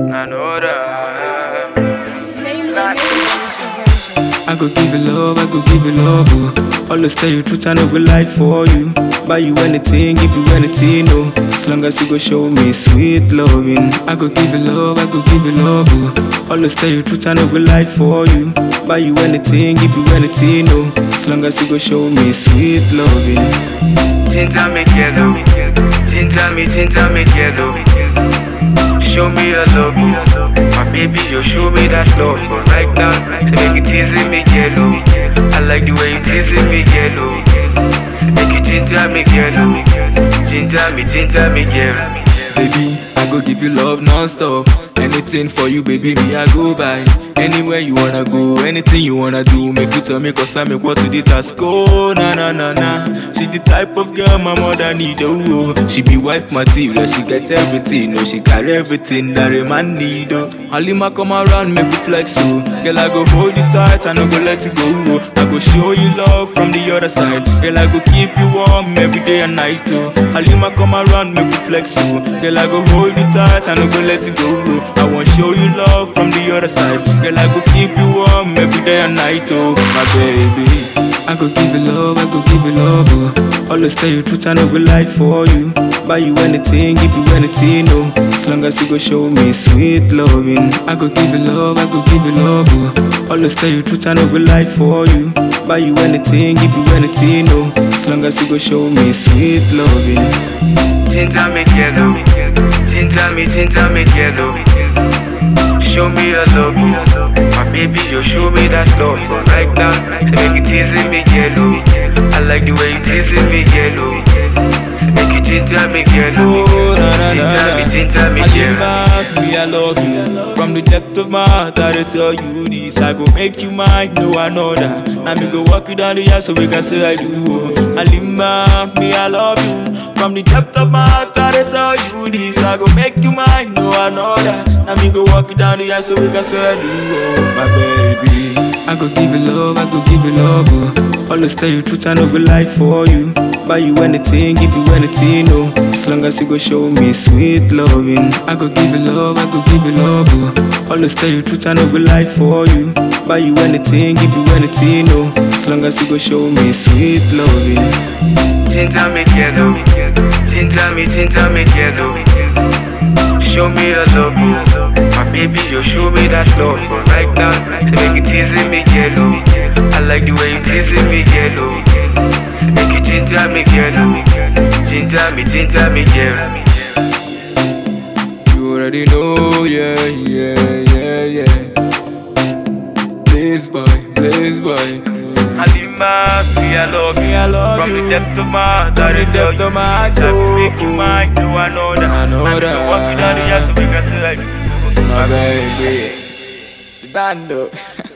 I know that. I go give you love, I go give you love, oh. Always tell you truth, I no go lie for you. Buy you anything, give you anything, oh. As long as you go show me sweet loving. I go give you love, I go give you love, oh. Always tell you truth, I no go lie for you. Buy you anything, give you anything, oh. As long as you go show me sweet loving. Ginger me yellow. Ginger me, ginger me yellow. Show me your love, oh. my baby. You show me that love, but right now, say make it easy me yellow. I like the way you teasing me yellow. Say make it ginger me yellow. Ginger me, ginger me yellow. Baby, I go give you love non-stop. Anything for you, baby, me I go by. Anywhere you wanna go, anything you wanna do, make you tell me cause I make what to the task. Oh, na na na na. She the type of girl my mother need, oh. oh. She be wife material, she get everything, oh. She carry everything that a man need, oh. Halima come around, make me flex, oh. Girl, I go hold you tight, I no go let you go, oh. I go show you love from the other side. Girl, I go keep you warm every day and night, oh. Halima come around, make me flex, oh. Girl, I go hold you tight, I no go let you go, oh. I want show you love from the other side. Girl, I go keep you warm every day and night, oh, my baby. I go give you love, I go give you love, oh. Always tell you truth, I no go lie for you. Buy you anything, give you anything, oh. As long as you go show me sweet loving. I go give you love, I go give you love, oh. Always tell you truth, I no go lie for you. Buy you anything, give you anything, oh. As long as you go show me sweet loving. Ginger me yellow. Ginger me, ginger me yellow. Show me your love, oh. my baby. You show me that love, but right now, say make it easy me yellow. I like the way you teasing me yellow. Say make it ginger me yellow. Oh, na, na, na, Ginger me, na. ginger me yellow. Alima, me I love you. From the depth of my heart, I dey tell you this. I go make you mine, no another. Now me go walk you down the aisle so we can say I do. oh. Alima, me I love you. From the depth of my heart, I dey tell you this. I go make you mine, no another. Now me go walk you down the aisle so we can say I do. Oh, my baby. I go give you love, I go give you love. Oh. Always tell you truth, I no go lie for you. Buy you anything, give you anything, oh. As long as you go show me sweet loving. I go give you love, I go give you love, oh. Always tell you truth, I no go lie for you. Buy you anything, give you anything, oh. As long as you go show me sweet loving. Ginger me yellow. Ginger me, ginger me yellow. Show me your love, oh. my baby. You show me that love, but right now, say make it easy me yellow. I like the way you teasing me yellow. Say make it ginger me yellow. Ginger me, ginger me yellow. You already know, yeah, yeah, yeah, yeah. Please, boy, please, boy. Halima, me I love you. Me, I love From you. the depth of my heart, From I the dey tell depth of you. my heart, That oh, will make you oh. mine, do I know that? I know And if you that. walk me down the aisle, so we can say like. My baby. Dando.